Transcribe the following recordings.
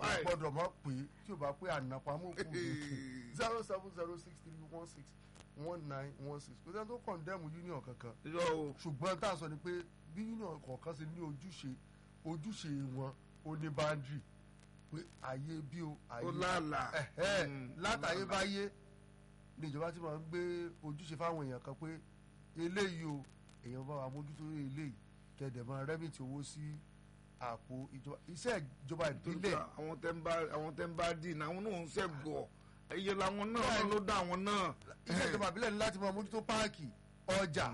five gbọ́dọ̀ mọ̀ pé tí o bá pé ànàpamọ́ kù zero seven zero six three one six one nine one six kò sẹ́ni tó kọ̀ndẹ́mù union kankan yọ o ṣùgbọ́n tá a sọ ni pé bí union kọ̀ọ̀kan ṣe ní ojúṣe ojúṣe wọn ó ní boundary pé àyè bí o ó àyè lálà ẹ̀hẹ́ Mm, látàyébáyé ní ìjọba tí wọ́n gbé ojúṣe fáwọn èèyàn kan pé eléyìí o èèyàn bá wa mójútó eléyìí kẹ̀dẹ̀ máa rẹ́mìtì owó sí àpò ìjọba iṣẹ́ ìjọba torí ìbílẹ̀ àwọn tẹ́ ń bá àwọn tẹ́ ń bá dì náà àwọn náà ń ṣẹ̀gọ̀ ẹyẹ làwọn náà Bẹ́ẹ̀ni. ló dá àwọn náà iṣẹ́ ìjọba ìbílẹ̀ ní láti máa mójútó páàkì ọjà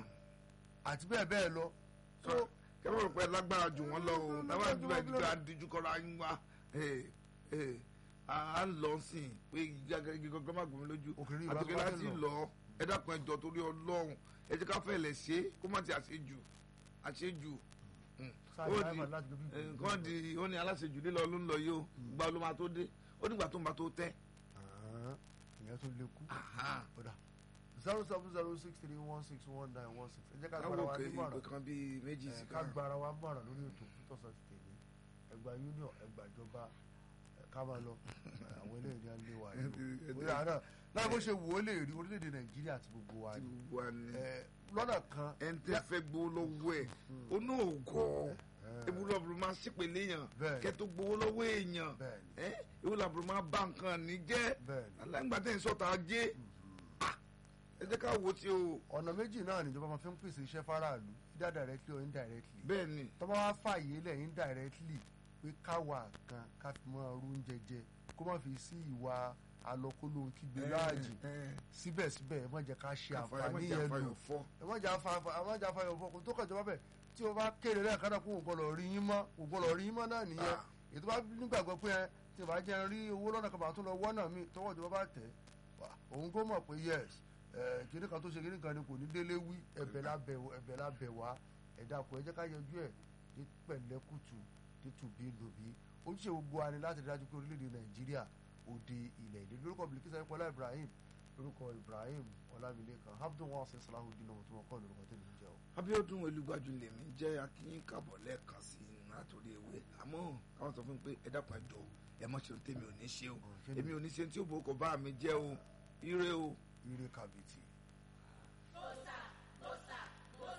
àti bẹ́ẹ̀ bẹ́ẹ̀ lọ so kẹ́mọ̀ rò pé lágbára jù wọ́n lọ o táwọn Lágbára àdúrà jù wọ́n ìdíjọ́ lọ. adíjú kọ́ra yín wá ẹ̀, ẹ̀, à ń lọ sí i pé igi gangan má gbòmí lójú Òkèrè ìwà àtòkè tó bá láti fẹ́ lọ ẹ dákun ẹjọ́ torí Ọlọ́run ẹ jẹ́ ká fẹ́ lẹ̀ ṣe é kó má ti àṣejù àṣejù Mm. Sáà ó driver di láti gbé bí- eh, nǹkan di ó ní aláṣejù lílọ ló ń lọ yìí o gba ló máa tó dé ó nígbà tó ń bá tó tẹ́ Àhán, ìyẹn tó lékú Aha. kódà zero seven zero six three one six one nine one six ẹ jẹ́ ká gbára káwọ́ wa òkè nímọ̀ràn ìpè kan bíi méjì ẹ, sí ká kan gbára wa mọ̀ràn lórí ètò títọ́sọ̀ ti tèmi ẹgbà union ẹgbà ìjọba ẹ, ká máa lọ ẹ, àwọn eléyìí ni a lé wa yìí o bóyá náà láì bó ṣe wò ó lè rí orílẹ̀-èdè nàìjíríà àti gbogbo wa tí ni gbogbo wa ní ẹ, lọ́nà kan ẹni tẹ́ fẹ́ gbowó lọ́wọ́ ẹ̀ ó ní ògọ́ ewu lọ́bùrù máa ṣípè léèyàn Bẹ́ẹ̀ni. kẹ́ tó gbowó lọ́wọ́ èèyàn Bẹ́ẹ̀ni. ẹ́ ewu lọ́bùrù máa bá nǹkan ní jẹ́ Bẹ́ẹ̀ni. aláǹgbàtẹ́ ìsọ̀tà ajé Ah, ẹ jẹ́ ká wo tí o ọ̀nà méjì náà níjọba máa fi ń pèsè iṣẹ́ fáráàlú either directly or indirectly bẹ́ẹ̀ ni tọ́ba wá fààyè lẹ̀ indirectly pé káwa kan ká fi mọ́ ọrú oúnjẹ jẹ kó má fi sí ìwà alọ́kóló kígbe láàjì síbẹ̀síbẹ̀ ẹ má jẹ́ ká ṣe àǹfààní yẹn lò fọ́ ẹ má jẹ́ àfa- ẹ má jẹ́ àfààní ọ̀fọ̀ kò tó kàn jọba bẹ̀ tí o bá kéde lẹ́ẹ̀kan náà kó o gbọ́dọ̀ rí yín mọ́ o gbọ́dọ̀ rí yín mọ́ náà nìyẹn Ah. ètò bá nígbàgbọ́ pé ẹ tí o bá jẹ́ rí owó lọ́nà kan bá tún lọ wọ́nà mi tọwọ́ ìjọba bá tẹ̀ wá, òun kó mọ̀ pé yes ẹ, kinní kan tó ṣe kinní kan ni kò ní délé wí ẹ̀bẹ̀ lábẹ̀ ẹ̀bẹ̀ lábẹ̀ wá ẹ̀dá kò ẹ jẹ́ ká yanjú ẹ̀ ní pẹ̀lẹ́kùtù títúbí lòbí ojúṣe gbogbo wa ni láti dájú pé orílẹ̀-èdè nàìjíríà òde ilẹ̀ èdè lórúkọ bilikisa ìpọ́lá ibrahim lórúkọ ibrahim ọlámilékan abdul wasin salahudin ọmọ tó mọ kọ́ lórúkọ tẹ̀lé ń jẹ́ o. Abíọ́dún Olúgbájú lèmi jẹ́ akínyín kábọ̀ lẹ́ẹ̀kan sí i látòrí ewé àmọ́ káwọn sọ fún mi pé ẹ dákun ẹ jọ̀ọ́ ẹ mọ̀ ṣe tèmi ò ní ṣe o kí ni? èmi ò ní ṣe tí ó bò ó kọ bá mi jẹ́ o ire o. ire kàbìtì.